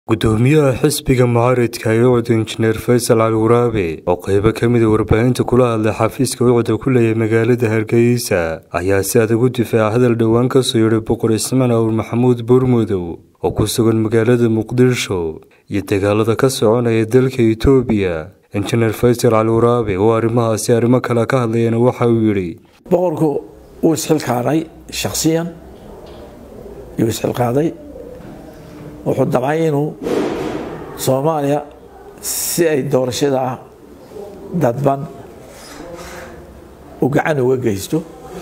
gudoomiyaha xisbiga mucaaridka ee ucda injineer faysal cali waraabe oo qeybo ka mida warbaahinta kula hadlay xafiiska ucda ku leeyahay magaalada hargeysa ayaa si adag u difaaca hadal dhowaan kasoo yidhay boqor ismaan awr maxamuud buurmudow oo ku sugan magaalada muqdisho iyo dagaalada ka soconaya dalka itoobiya injineer faysal cali waraabe oo arrimahaasi arrimo kale ka hadlayana waxa uu yidhi boqorku wuu isxilqaaday shakhsiyan yuu isxilqaaday wuxuu damcay inuu soomaaliya si ay doorashada dadban u gacan uga geysto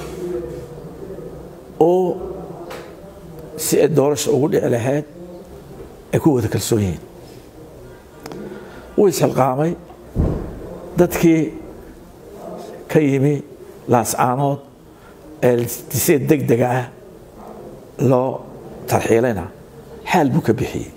oo si ay doorasha ugu dhici lahayd ay ku wada kalsoon yihiin wuu isxilqaamay dadkii ka yimi laascaanood ee si deg dega ah loo tarxiilayna xaal buu ka bixiyey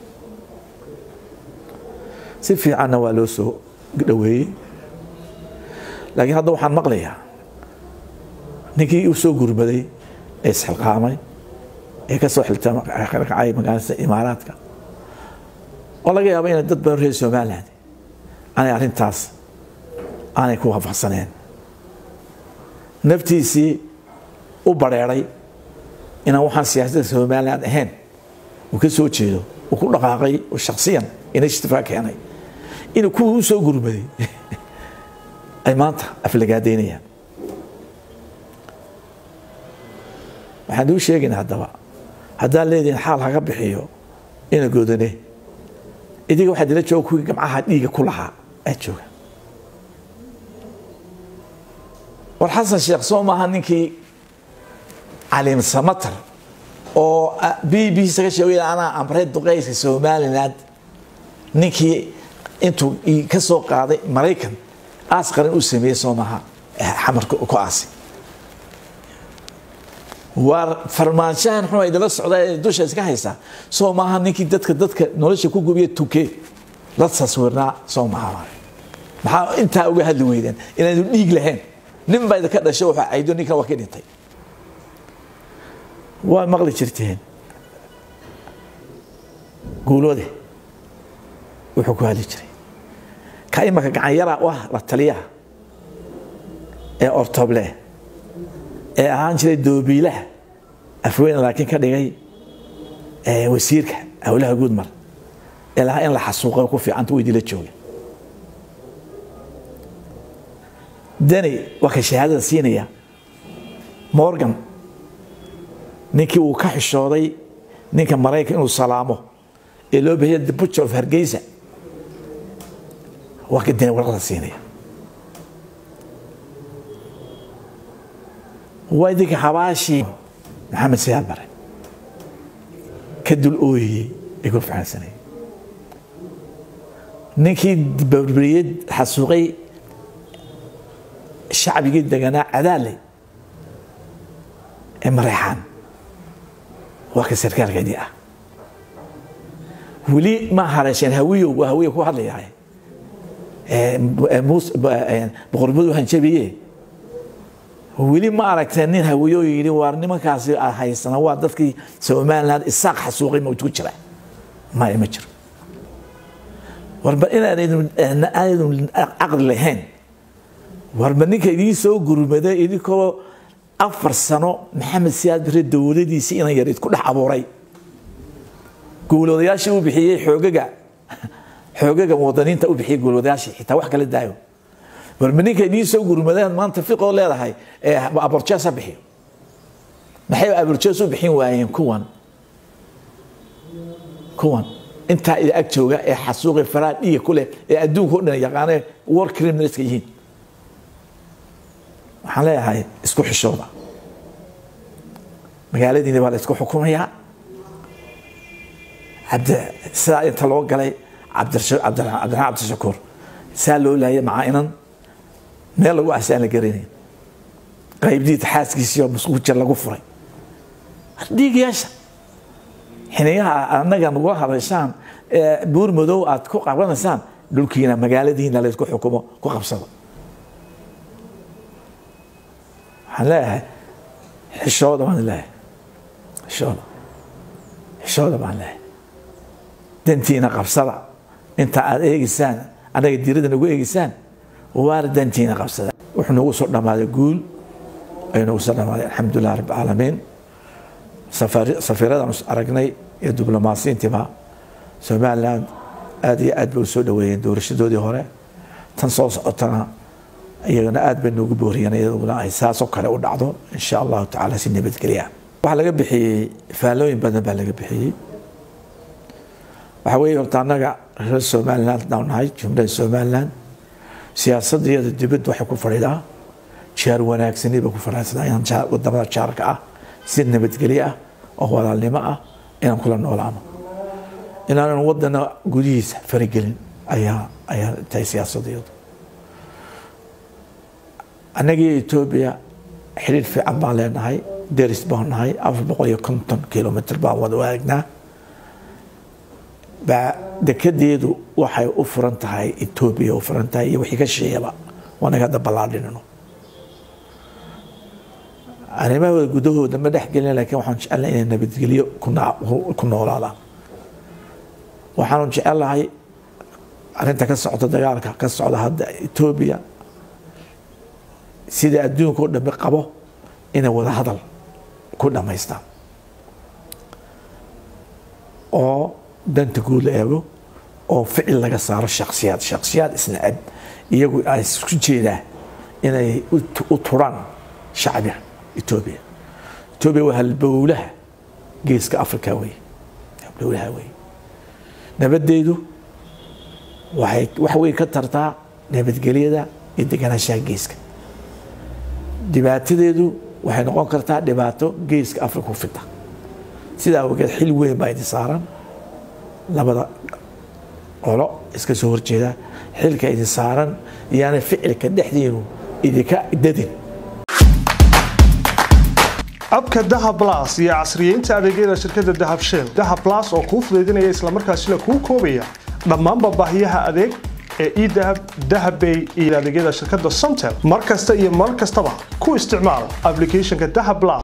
si fiicanna waa loo soo dhoweeyey laakiin hadda waxaan maqlayaa ninkii u soo gurmaday ee isxilqaamay ee ka soo xilkacay magaalada imaaraadka oo laga yaabo inay dad badan reer somaliland aanay arrintaas aanay ku waafaqsaneen naftiisii u bareeray inaan waxaan siyaasadda somaliland ahayn uu ka soo jeedo uu ku dhaqaaqay oo shaksiyan initiative keenay inuu kuwii u soo gurmaday ay maanta aflagaadaynayaan waxaan uu sheegayna haddaba haddaan leedihin xaal haga bixiyo ina godane idiga waxaa dila jooga kuwii gamcaha dhiiga ku lahaa aad jooga war xasan sheekh soo maaha ninkii caliim samatar oo b b saga sheegay anaa amray duqeyska somaliland ninkii intuu ka soo qaaday maraykan aasqaran u sameeyey soo maaha xamarka ku aasi waa farmaanshahan xuma idila socda ee dusha iska haysaa soo maaha ninkii dadka dadka nolosha ku gubiya tuke la taswirnaa soo maaha maxaa intaa uga hadli weydeen inaanu dhiig lahayn nin baa idinka dhashay waxaa caydo ninkan waa ka dhintay waa maqli jirteen guuloode wuxuu ku hadli jiray ka imaka gacanyara u ah la taliyaha ee ortoble ee ahaan jiray doobiilaha afweyne laakiin ka dhigay wasiirka howlaha guudmar ee lahaa in la xasuuqay ku fiicanta weydii la jooga dani waa ka shahaadada siinaya morgan ninkii uu ka xishooday ninka maraykan inuu salaamo ee loo bahiya the butcher of hargeysa waa ka dani warqada siinaya waa idinka xabaashii maxamed siyaad bare ka dul ooyiyey ee ku fahansanayay ninkii barberiyad xasuuqay shacbigii deganaa cadaaley ee mareexaan waa ka sarkaalkeedii ah weli ma haleesheen hawiyow waa hawiya ku hadlayahay boqormadu hanjabiye weli ma aragteen nin hawiyo yidhi waar nimankaasi haysana waa dadkii somaliland isaaq xasuuqay ma ku jira maya ma jiro warba inaanaynu caqli lahayn warba ninka idiin soo gurmada idinkoo afar sano maxamed siyaad bare dowladiisii inan yar idku dhex abuuray guuloodayaashii u bixiyey xoogaga xoogaga muwadaniinta u bixiyey guuloodayaashii xitaa wax kala daayo warba ninka idiin soo gurmadeen maanta fiqoo leedahay ee aborjees ha bixiyo maxay aborjees u bixin waayeen kuwan kuwan intaa ida ag jooga ee xasuuqi faraa dhiiga ku leh ee adduunka o dhan yaqaanee war criminalska yihiin waxaan leeyahay isku xishooda magaaladiina baa la isku xukumayaa sidaa inta loo galay cabdiraxmaan cabdishakuur saa loo laayay macaa-inan meel lagu asaan la garanayn qaybdiita xaaskiisiioo musquujir lagu furay dhiigayaasha xiniyaha annaga nagula hadashaan buur madow aad ku qabanaysaan dhulkiina magaaladiina la isku xukumo ku qabsado waxaan leeyahay xishooda baan leeyahay xishooda xishooda baan leeyahay dantiina qabsada inta aad eegeysaan annaga diirada nagu eegeysaan waana dantiina qabsada wuxuu nagu soo dhammaaday guul ayuu nagu soo dhammaaday alxamdulilah rabbi caalamiin safiiradan aragnay iyo diblomaasiyiintiiba somaliland aada iyo aad bay u soo dhaweeyeen doorashadoodii hore tan soo socotana iyagana aad bay noogu booriyeen iyaduna ay saasoo kale u dhacdo insha allahu tacaala si nabadgelya waxaa laga bixiyey faallooyin badan baa laga bixiyey waxaa weeye horta annaga reer somaliland haddaan nahay jumlada somaliland siyaasadiyada dibadda waxay ku fadhidaa jaar wanaagsani bay ku fadhidaa inaan wadamada jaarka ah si nabadgelyo ah oo walaalnimo ah inaan kula noolaano inaanan wadana gudihiisa faragelin ayaa ayaa tahay siyaasadiyadu annagiiyo etoobiya xiriir fiican baan leenahay deris baan nahay afar boqol iyo konton kilomitr baan wada waagnaa baa dekedeedu waxay u furan tahay etoobiya u furan tahay iyo wixii ka shisheeyaba waanaga hadda ballaadhinino arrimahooda gudahooda ma dhex gelin laakiin waxaan jecelnahay inay nabadgelyo ku noolaadaan waxaanu jecelahay arrinta ka socda dagaalka ka socda hadda etoobiya sida adduunka o dhami qabo inay wada hadal ku dhammaystaan oo danta guud la eego oo ficil laga saaro shaksiyaad shaksiyaad isnacab iyagu ay isku jeedaa inay u turaan shacbiga etoobiya etoobiya waa halbowlaha geeska africa wey halbowlaha wey nabadeedu waxay wax weyn ka tartaa nabadgelyada iyo deganaanshaha geeska dhibaatadeedu waxay noqon kartaa dhibaato geeska africa ku fida sidaa awgeed xil weyn baa idin saaran labada qolo iska soo horjeeda xilka idin saaran iyaana ficilka dhexdiinu idinka dadin abka dahab blas iyo casriyeynta adeegyada shirkadda dahab shell dahab blas oo kuu fudaydinaya islamarkaasina kuu koobaya dhammaanba baahiyaha adeeg ee edahab dahabbay iyo adeegyada shirkadda somtel mar kasta iyo mar kastaba ku isticmaal applicationka dahab blas